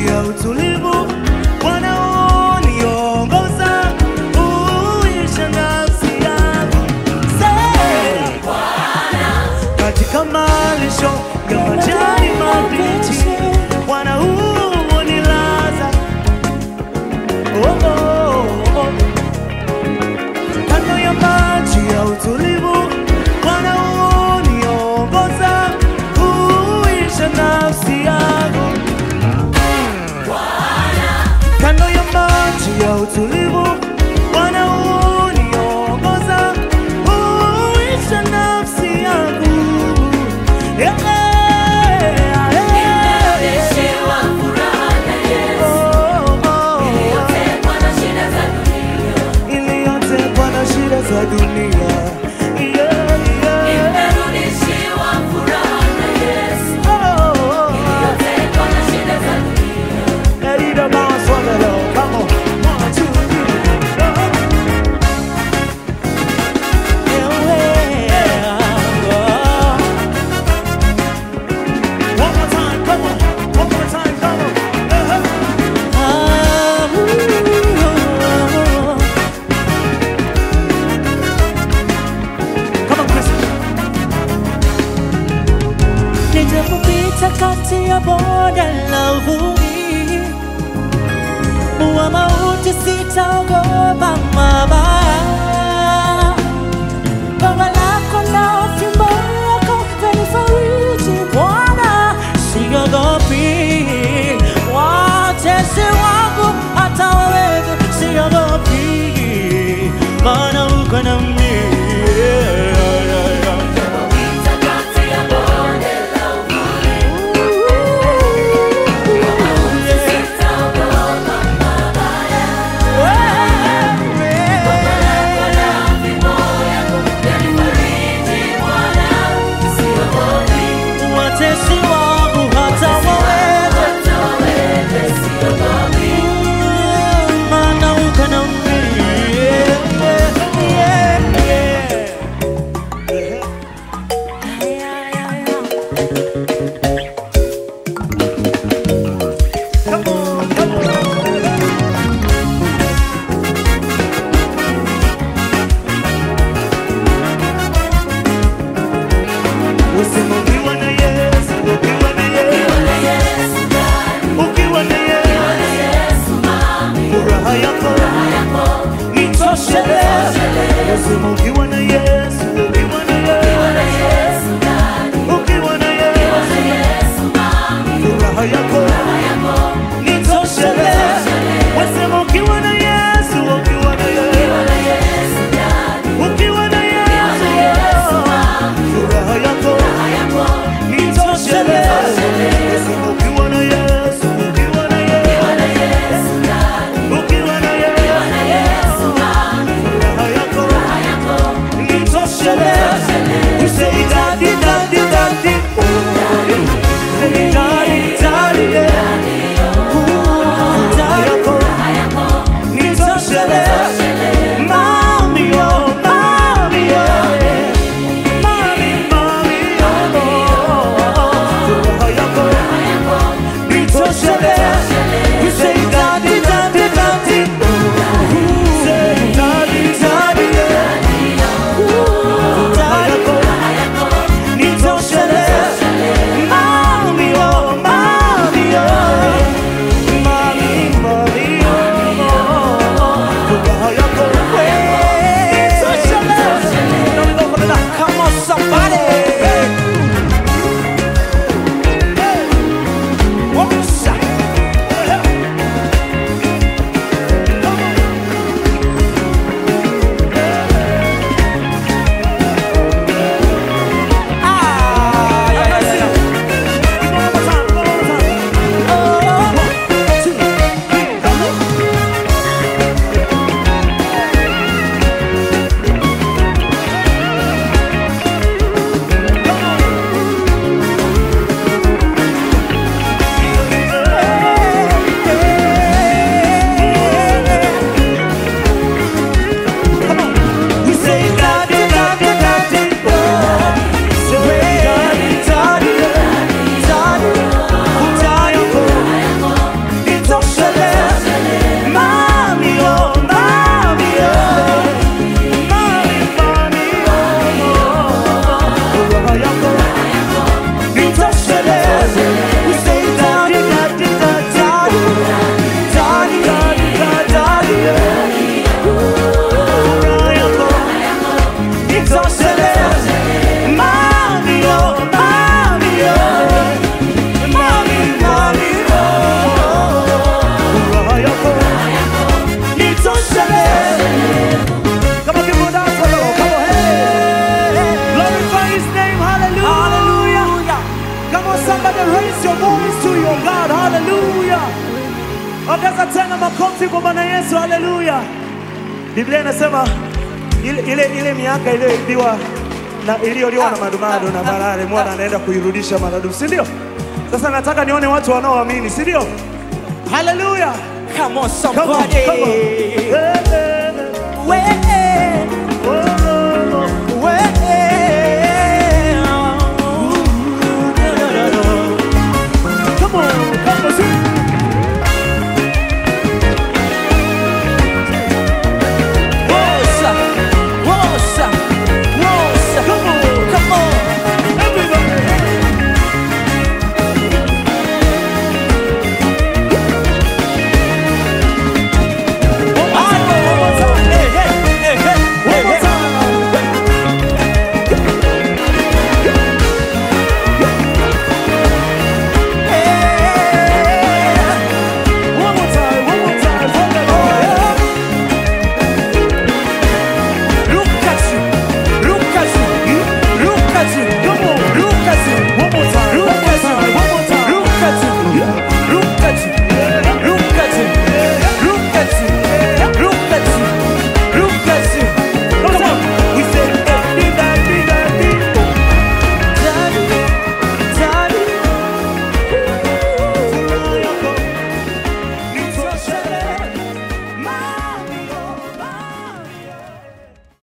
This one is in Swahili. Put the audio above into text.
maji ya utulivu, Bwana uniongoza, uisha nafsi yangu. Say, katika malisho ya majani mabichi, Bwana unilaza. Oh, oh, oh. Kando ya maji ya utulivu, Bwana uniongoza, huisha nafsi yangu. Kando ya maji ya utulivu, Bwana uniongoza, huisha nafsi yangu. Yeah, yeah, yeah. Nimerudishiwa furaha na Yesu, Oh, oh, iliyotekwa na shida za dunia. iliyotekwa na shida za dunia. Yeah, yeah. Nimerudishiwa furaha na Yesu, Oh, oh, oh. iliyotekwa na shida za dunia. Let it bounce on the low. Come on. One, two, three. Uh-huh. Yeah, yeah. One more time, come on. One more time, come on. Uh-huh. Come on, Chris. Nijapopita kati ya bonde la uvumi wa mauti, sitaogopa mabaya. Gongo lako na fimbo yako vanifariji, Bwana, siogopi. Watesi wangu hata wawewe, siogopi, maana uko nami. Napita kati ya bonde la uvuli, sitaogopa mabaya. Wewe Ongeza tena makofi kwa Bwana Yesu, haleluya. Biblia inasema ile, ile, ile miaka iliyoibiwa na iliyoliwa na madumadu na malale, Bwana anaenda kuirudisha maradufu, si ndio? Sasa nataka nione watu wanaoamini, si ndio? Haleluya. Come on, Come on, somebody. come on. Eh, eh, eh. Wake